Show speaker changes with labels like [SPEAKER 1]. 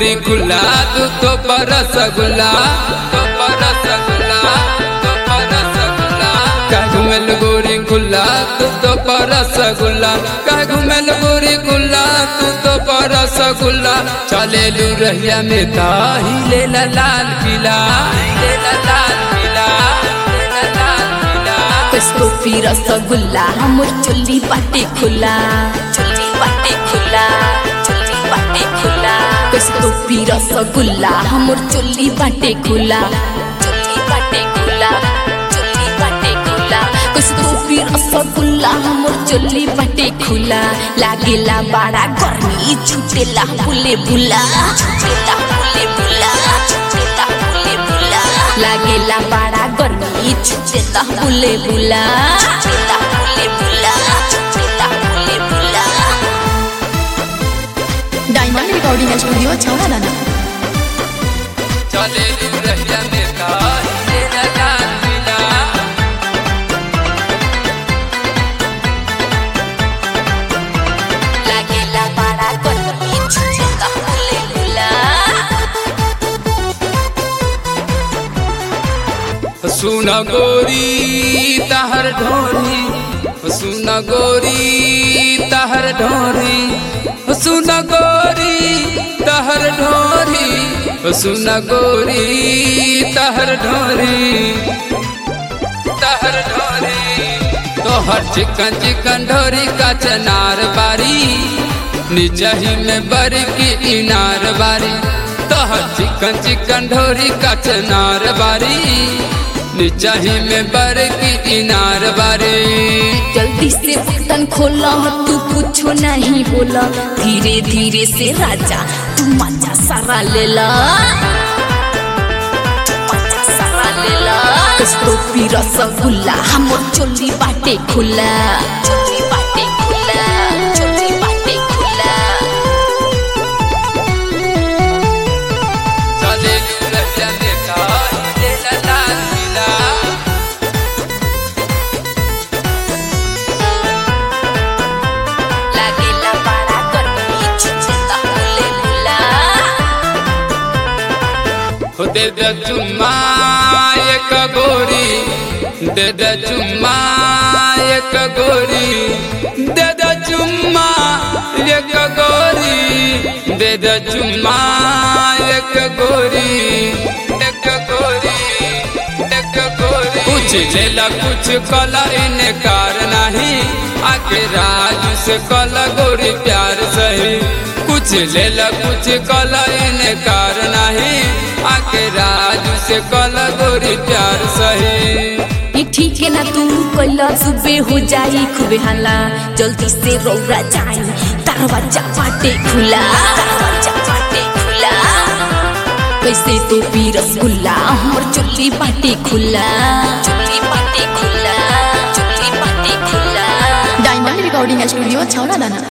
[SPEAKER 1] गोरी खुला तू तो पर रसगुल्ला तो पर रसगुल्ला तो पर रसगुल्ला कह घुमेल गोरी खुला तू तो पर रसगुल्ला कह घुमेल गोरी खुला तू तो पर रसगुल्ला चले लू रहिया में ताही ले ला लाल किला ले ला लाल किला ले ला लाल किला
[SPEAKER 2] कसको पी रसगुल्ला हमर चोली बाटे खुला चोली बाटे खुला चोली बाटे खुला कसको पी रसगुल्ला हमर चोली बाटे खुला चोली बाटे खुला चोली बाटे खुला कसको पी रसगुल्ला हमर चोली बाटे खुला लागेला बड़ा गर्मी छुटेला बुले बुला छुटेला बुले बुला छुटेला बुले बुला लागेला बड़ा गर्मी छुटेला बुले बुला छुटेला बुले बुला छुटेला बुले बुला
[SPEAKER 3] डायमंड रिकॉर्डिंग स्टूडियो छौरा दाना
[SPEAKER 1] चले लू रहिया में ताही ले ला लाल किला
[SPEAKER 2] लागेला बड़ा गर्मी छुटेला बुले बुला
[SPEAKER 1] सुन गोरी तहर ढोरी सुन गोरी तहर ढोरी सुन गोरी तहर ढोरी सुन गोरी तहर ढोरी तहर ढोरी तोहर चिकन चिकन ढोरी का चनार बारी निचही में बरी की इनार बारी तोहर चिकन चिकन ढोरी का चनार बारी निचही में बर की इनार बारी
[SPEAKER 2] जल्दी से बटन खोला तू कुछो नहीं बोला धीरे धीरे से राजा तू मजा सारा लेला तू मजा सारा लेला कस्तो पी रसगुल्ला हमर चोली बाटे खुला चोली बाटे खुला चोली बाटे खुला
[SPEAKER 1] चले रहिया में ताही ले ला लाल किला
[SPEAKER 2] लागेला बड़ा गर्मी छुटेला बुले बुला
[SPEAKER 1] हो दे दे चुम्मा एक गोरी दे दे चुम्मा एक गोरी दे दे चुम्मा एक गोरी दे दे चुम्मा एक गोरी एक गोरी एक गोरी कुछ लेला कुछ कला इनकार नहीं आके राज से कला गोरी प्यार सही कुछ लेला कुछ कला इनकार नहीं आके राज से कला गोरी प्यार सही
[SPEAKER 2] ये ठीक है ना तू कोइला सुबह हो जाई खूबे हल्ला जल्दी से रौरा जाई दरवाजा बाटे खुला दरवाजा बाटे खुला कैसे तो पी रसगुल्ला हमर चुल्ली बाटे खुला चुल्ली बाटे खुला चुल्ली बाटे खुला
[SPEAKER 3] डायमंड रिकॉर्डिंग स्टूडियो छौरा दाना